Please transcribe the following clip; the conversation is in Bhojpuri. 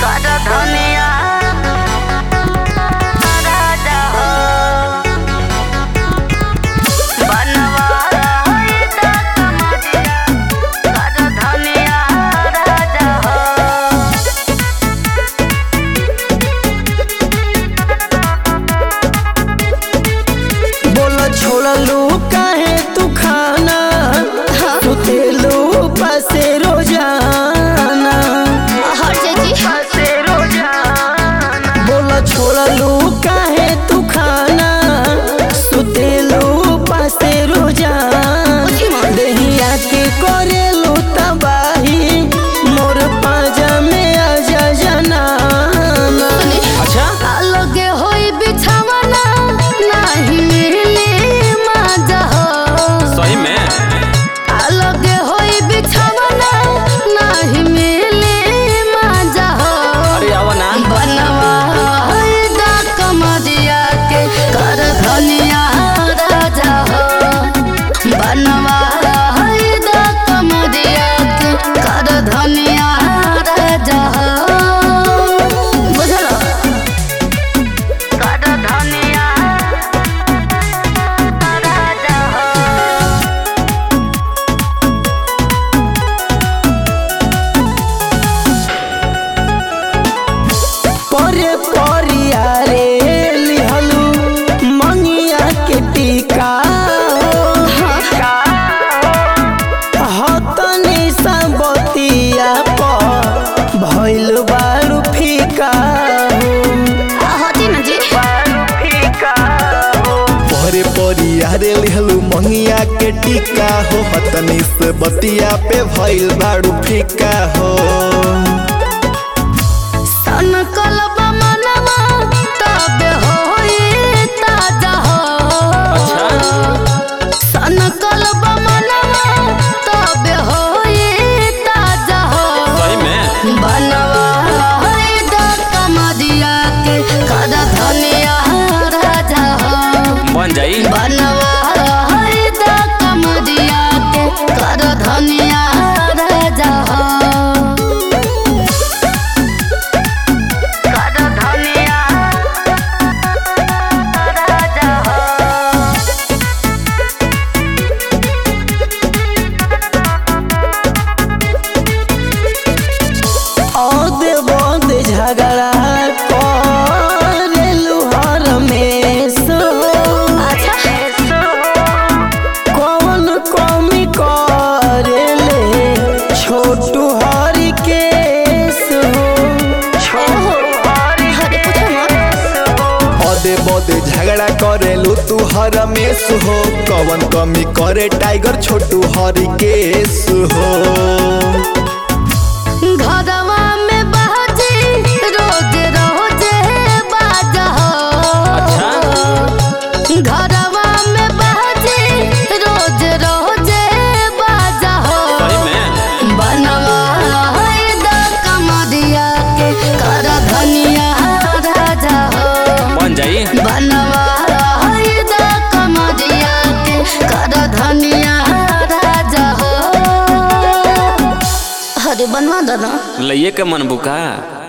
धनिया राजा हो बनवा होइता कमरिया कर धनिया राजा हो बोला छोड़लू काहे तू खाना तू तेलू पासे रोजाना हर जी पासे रोजाना बोला छोड़लू काहे तू खाना तू तेलू पासे रोजाना देहिया के करेलू तबाही मोर पाजा में आजा जनाना अच्छा अलगे होई बिछावना नाही मिले मजा हो सही में अलगे होई बिछावना नाही मिले मजा हो अरे आवा ना बनवा होई दा कमरिया के कर धनिया राजा हो बनवा होई दा कमरिया के कर धनिया राजा हो बुझलो कर धनिया राजा हो परे परिया रे लिहलू मंगिया के टीका हतनी सबतिया पर भइल बारू फीका होती ना जी पहरे परियारे लिहलू मंगिया के टीका हो हतनी से बतिया पे भइल बाड़ू फीका हो सन कलब मनवा तबे होई ताजा हो सन कलब मनवा तबे होई ताजा हो सही में बनवा होई दा कमरिया के कर धनिया राजा हो बन जाई बनवा होई दा कमरिया के कर धनिया राजा हो कर धनिया राजा हो औदे बंद झगड़ा करेलू हर में सो कौन कमी करेले छोटू हरि के सो अदे बदे झगड़ा करेलू तू हर में हो कवन कमी करे टाइगर छोटू हरी केस हो घरवा में बाजे रोज रोज बाजा हो घरवा में बाजे रोज रोज बाजा हो सही में बनवा है दा कमरिया के कर धनिया राजा हो बन जाई बनवा है दा कमरिया के कर धनिया राजा हो अरे बनवा दादा लइये के मन बुका